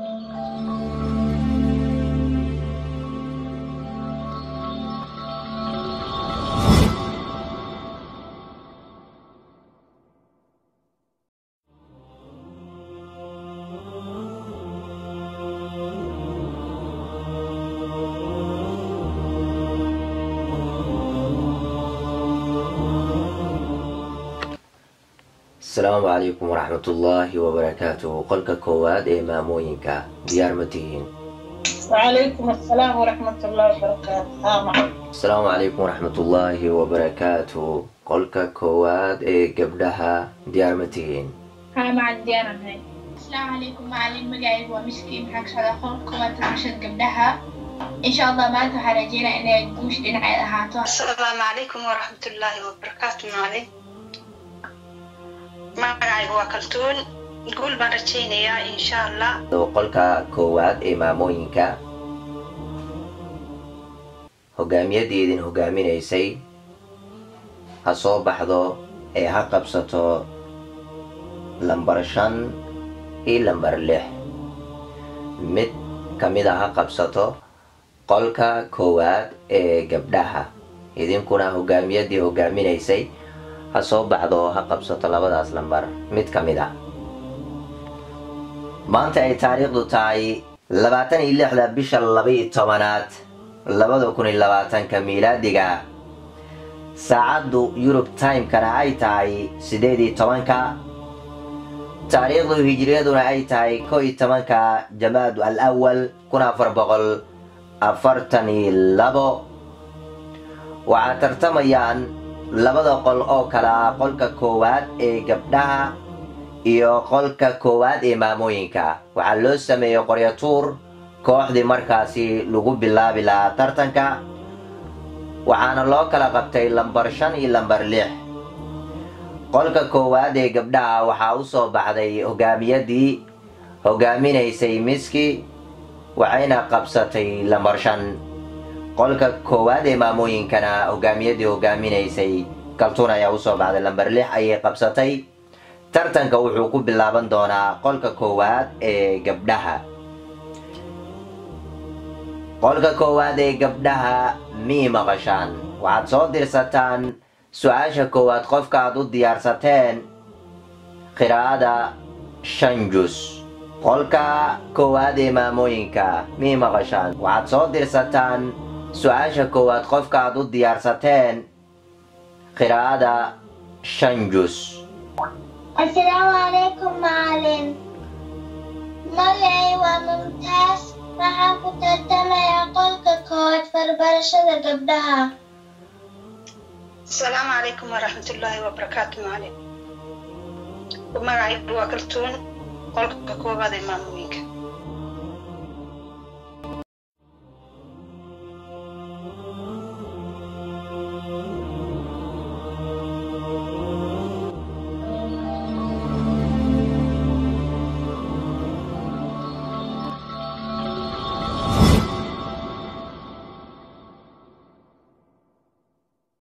asalaamu calaykum waraxmatullaahi wabarakaatuhu qolka koowaad ee maamooyinka diyaar ma tihiin وعليكم السلام ورحمة الله وبركاته ها معك asalaamu calaykum waraxmatullaahi wabarakaatuhu qolka koowaad ee gabdhaha diyaar ma tihiin ها مع الديانة هاي السلام عليكم معلم مقاعد ومسكي محاك شغل كوات رشد قبلها إن شاء الله ما تحا رجينا إن يقوش لنا على هاتو السلام عليكم ورحمة الله وبركاته معلم magacaygu waa kaltuun guul baan rajaynayaa insha allah qolka koowaad ee maamooyinka hogaamiyadeedin hogaaminaysay ha soo baxdo ee ha qabsato lambar shan iyo lambar lix mid ka mid a ha qabsato qolka koowaad ee gabdhaha idinkuna hogaamiyadii hogaaminaysay ha soo baxdo oo ha qabsato labadaas lambar mid ka mid a maanta ay taariikhdu tahay labaatan iyo lixda bisha laba-iyo tobanaad labada kun iyo labaatanka miilaadiga saacaddu yurub timekana ay tahay siddeed iyo tobanka taariikhdu hijriyaduna ay tahay ko iyo tobanka jamaadu al awal kun afar boqol afartan iyo labo waxaa tartamayaan labada qol oo kale ah qolka koowaad ee gabdhaha iyo qolka koowaad ee maamooyinka waxaa loo sameeyey qoryatuur kooxdii markaasi lagu bilaabi lahaa tartanka waxaana loo kala qabtay lambar shan iyo lambar lix qolka koowaad ee gabdhaha waxaa u soo baxday hogaamiyadii hogaaminaysay miski waxayna qabsatay lambar shan qolka koowaad ee maamooyinkana hogaamiyadii hogaaminaysay kaltuun ayaa usoo baxday lambar lix ayay qabsatay tartanka wuxuu ku bilaaban doonaa qolka koowaad ee gabdhaha qolka koowaad ee gabdhaha mii maqashaan waxaad soo dirsataan su-aasha koowaad qofka aad u diyaarsateen qiraa'ada shan jus qolka koowaad ee maamooyinka mii maqashaan waxaad soo dirsataan su-aasha koowaad qofka aad u diyaarsateen qiraa'ada shan jus Assalaamu calaykum macalin magacay waa mumtaas waxaan ku tartamayaa qolka koowaad farbarashada gabdhaha asalaamu calaykum waraxmatullaahi wabarakaatu macalin magacaygu waa kaltuun qolka koobaad ee maamooyinka